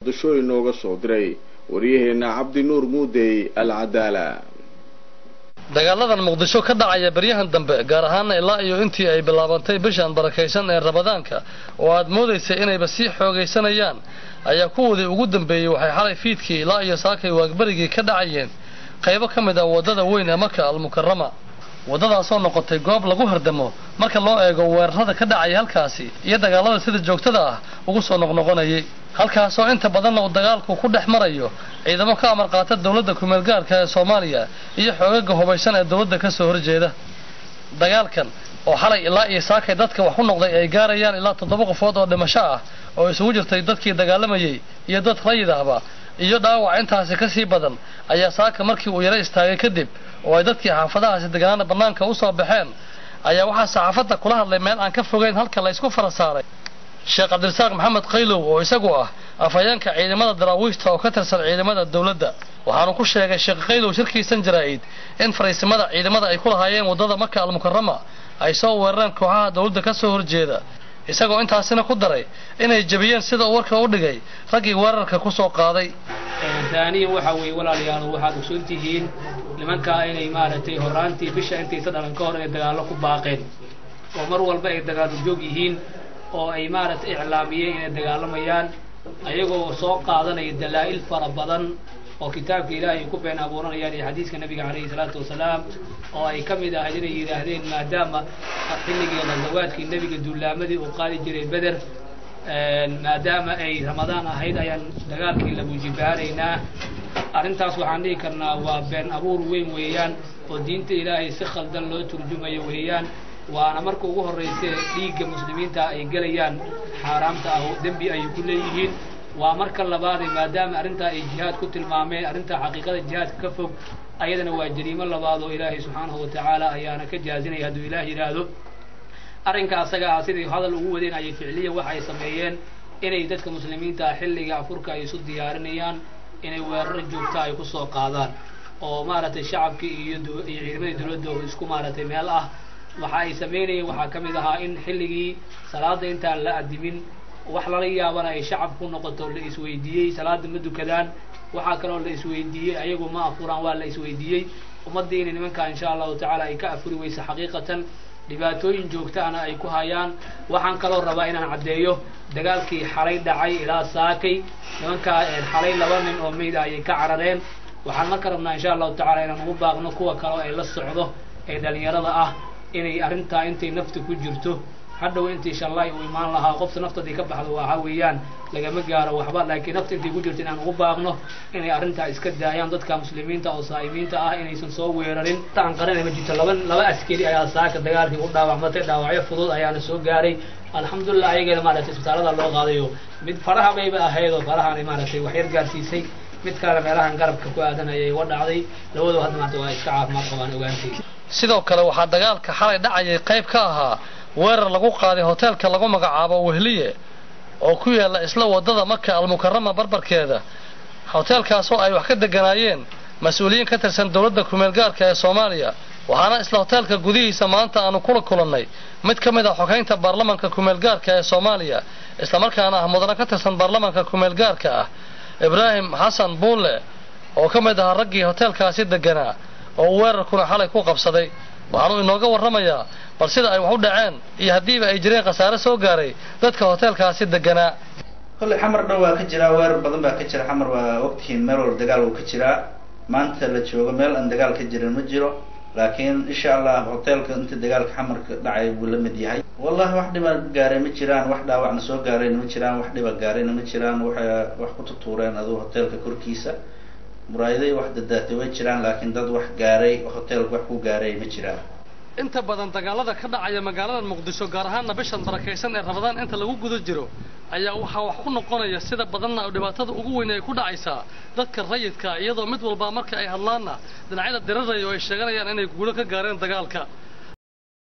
muqdisho inooga soo diray waryaheena cabdi nuur muudey al cadaala dagaaladan muqdisho ka dhacaya beryahan dambe gaar ahaana ilaa iyo intii ay bilaabantay bishan barakaysan ee rabadaanka oo aad moodaysay inayba sii xoogaysanayaan ayaa kuwoodii ugu dambeeyey waxay xalay fiidkii ilaa iyo saakay waagberigii ka dhacayeen qaybo ka mid ah waddada weyn ee maka almukarama waddadaasoo noqotay goob lagu hardamo marka loo eego weerarada ka dhacaya halkaasi iyo dagaalada sida joogtada ah ugu soo noqnoqonayay halkaasoo inta badanna uu dagaalku ku dhex marayo ciidamo ka amar qaata dowladda kumeel gaarka ee soomaaliya iyo xoogaga hubaysan ee dowladda ka soo horjeeda dagaalkan oo xalay ilaa iyo saakay dadka wax ku noqday ay gaarayaan ilaa toddoba qofood oo dhimasho ah oo isugu jirtay dadkii dagaalamayay iyo dad rayid ahba iyo dhaawac intaasi ka sii badan ayaa saaka markii uu yaro istaagay kadib oo ay dadkii xaafadahaasi deganaana bannaanka u soo baxeen ayaa waxaa saxaafadda kula hadlay meel aan ka fogeyn halka la ysku fara saaray sheekh cabdirasaaq maxamed qaylow oo isagu ah afhayeenka ciidamada daraawiishta oo ka tirsan ciidamada dowladda waxaanu ku sheegay sheekh qaylow shirkiisan jaraa'id in fariisimada ciidamada ay ku lahaayeen waddada maka almukarama ay soo weerareen kooxaha dowladda ka soo horjeeda isagoo intaasina ku daray inay jebiyeen sida uu warka u dhigay raggii weerarka ku soo qaaday daaniya waxa weeye walaalayaal waxaad ogsoon tihiin nimankaa inay maaragtay horaantii bisha intaysa dhalan ka hor inay dagaallo ku baaqeen oo mar walba ay dagaallo joog yihiin oo ay maaragtay iclaamiyeen inay dagaalamayaan ayagoo soo qaadanaya dalaa'il fara badan oo kitaabka ilaahay ay ku been abuuranayaan iyo xadiiska nabiga calayhi salaatu wasalaam oo ay ka mid ahayd inay yidhaahdeen maadaama xilligii ghazawaadkii nebiga duulaamadii uu qaadi jiray beder maadaama ay ramadaan ahayd ayaan dagaalkii la buujibaaraynaa arrintaas waxaan dhihi karnaa waa been abuur weyn weeyaan oo diinta ilaahay si khaldan loo turjumayo weeyaan waana marka ugu horraysee dhiigga muslimiinta ay gelayaan xaaraamta ah oo dembi ayay ku leeyihiin waa marka labaadee maadaama arrintaa ay jihaad ku tilmaameen arrintaa xaqiiqada jihaadka ka fog ayadana waa jariimo labaad oo ilaahay subxaanahu wa tacaala ayaana ka jaazinaya hadduu ilaah yidhaahdo arrinka asaga ah siday hadal ugu wadeen ayay ficliyan waxay sameeyeen inay dadka muslimiinta ah xilliga afurka ay isu diyaarinayaan inay weeraro joogta ay ku soo qaadaan oo maaragtay shacabkii iyo iyo ciidamadii dowladda oo isku maaragtay meel ah waxa ay samaynayeen waxaa ka mid ahaa in xilligii salaada intaan la adimin wax lala yaabana ay shacab ku noqoto la isweydiiyey salaada ma dukadaan waxaa kaloo la isweydiiyey ayagu ma afuraan waa la isweydiiyey ummaddii inay nimankaa insha allahu tacaala ay ka afuri weysa xaqiiqatan dhibaatooyin joogtaana ay ku hayaan waxaan kaloo rabaa inaan caddeeyo dagaalkii xalay dhacay ilaa saakay nimankaa xalay laba nin oo meyd ayay ka carareen waxaan marka rabnaa insha allahu tacala inaan ugu baaqno kuwa kaleo ay la socdo ee dhalinyarada ah inay arrintaa intay nafta ku jirto hadhow intii shallaay uu imaan lahaa qofta naftadii ka baxdo waxa weeyaan lagama gaaro waxba laakiin nafta intay ku jirto inaan ugu baaqno inay arrintaa iska daayaan dadka muslimiinta oo saa'imiinta ah inaysan soo weerarin aan qaranay ma jirto laba laba askari ayaa saaka dagaalkii u dhaawacmatay dhaawacyo fudud ayaana soo gaaray alxamdulilah ayageena maaragtay isbitaalada loo qaadayo mid faraha bayba ahayd oo farahan maaragtay waxyar gaarsiisay mid kalena meelahan garabka ku aadan ayay uga dhacday labadoo hadda maanta waa iska caafimaad qabaan ogaantay sidoo kale waxaa dagaalka xalay dhacayay qayb ka ahaa weerar lagu qaaday hoteelka lagu magacaabo wehliye oo ku yaalla isla waddada maka almukarama barbarkeeda hoteelkaasoo ay wax ka deganaayeen mas-uuliyiin ka tirsan dowladda kumeel gaarka ee soomaaliya waxaana isla hoteelka gudihiisa maanta aanu kula kulannay mid ka mid ah xogeynta baarlamanka kumeel gaarka ee soomaaliya islamarkaana ah mudana ka tirsan baarlamanka kumeel gaarka ah ibraahim xasan buulle oo ka mid ahaa raggii hoteelkaasi deganaa oo weerarkuna xalay ku qabsaday waxaanu inooga warramayaa bal sida ay wax u dhaceen iyo haddiiba ay jireen khasaare soo gaaray dadka hoteelkaasi deganaa kolley xamar dhan waa ka jiraa weerar badan baa ka jira xamar waa ogtihiin meel walba dagaal uu ka jiraa maanta la joogo meel aan dagaal ka jirin ma jiro laakiin insha allah hoteelka inta dagaalka xamarka dhacay wuu la mid yahay wallahi wax dhiba gaaray ma jiraan wax dhaawacna soo gaarayna ma jiraan wax dhiba gaarayna ma jiraan waxay wax ku tutuureen aduu hoteelka korkiisa muraayaday wax dadaatay way jiraan laakiin dad wax gaaray hoteelka wax ku gaaray ma jiraan inta badan dagaalada ka dhacaya magaalada muqdisho gaar ahaanna bishan barakaysan ee rabadaan inta lagu guda jiro ayaa waxaa wax ku noqonaya sida badanna dhibaatada ugu weyn ay ku dhacaysaa dadka rayidka iyadoo mid walba marka ay hadlaanna dhinacyada diraraya oo ay sheeganayaan inay guulo ka gaareen dagaalka